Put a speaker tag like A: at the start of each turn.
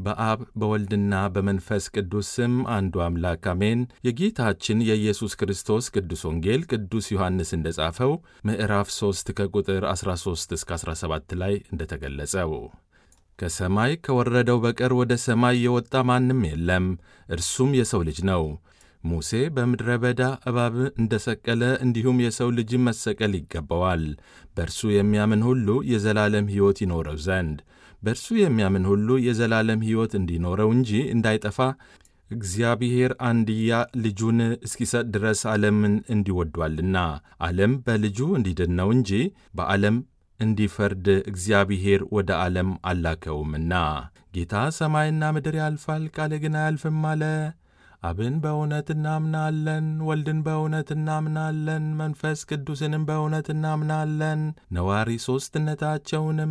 A: በአብ በወልድና በመንፈስ ቅዱስ ስም አንዱ አምላክ አሜን። የጌታችን የኢየሱስ ክርስቶስ ቅዱስ ወንጌል ቅዱስ ዮሐንስ እንደጻፈው ምዕራፍ 3 ከቁጥር 13 እስከ 17 ላይ እንደተገለጸው ከሰማይ ከወረደው በቀር ወደ ሰማይ የወጣ ማንም የለም፣ እርሱም የሰው ልጅ ነው። ሙሴ በምድረ በዳ እባብ እንደ ሰቀለ እንዲሁም የሰው ልጅም መሰቀል ይገባዋል፣ በእርሱ የሚያምን ሁሉ የዘላለም ሕይወት ይኖረው ዘንድ። በእርሱ የሚያምን ሁሉ የዘላለም ሕይወት እንዲኖረው እንጂ እንዳይጠፋ እግዚአብሔር አንድያ ልጁን እስኪሰጥ ድረስ ዓለምን እንዲወዷልና። ዓለም በልጁ እንዲድን ነው እንጂ በዓለም እንዲፈርድ እግዚአብሔር ወደ ዓለም አላከውምና። ጌታ ሰማይና ምድር ያልፋል፣ ቃሌ ግን አያልፍም አለ። አብን በእውነት እናምናለን፣ ወልድን በእውነት እናምናለን፣ መንፈስ ቅዱስንም በእውነት እናምናለን፣ ነዋሪ ሦስትነታቸውንም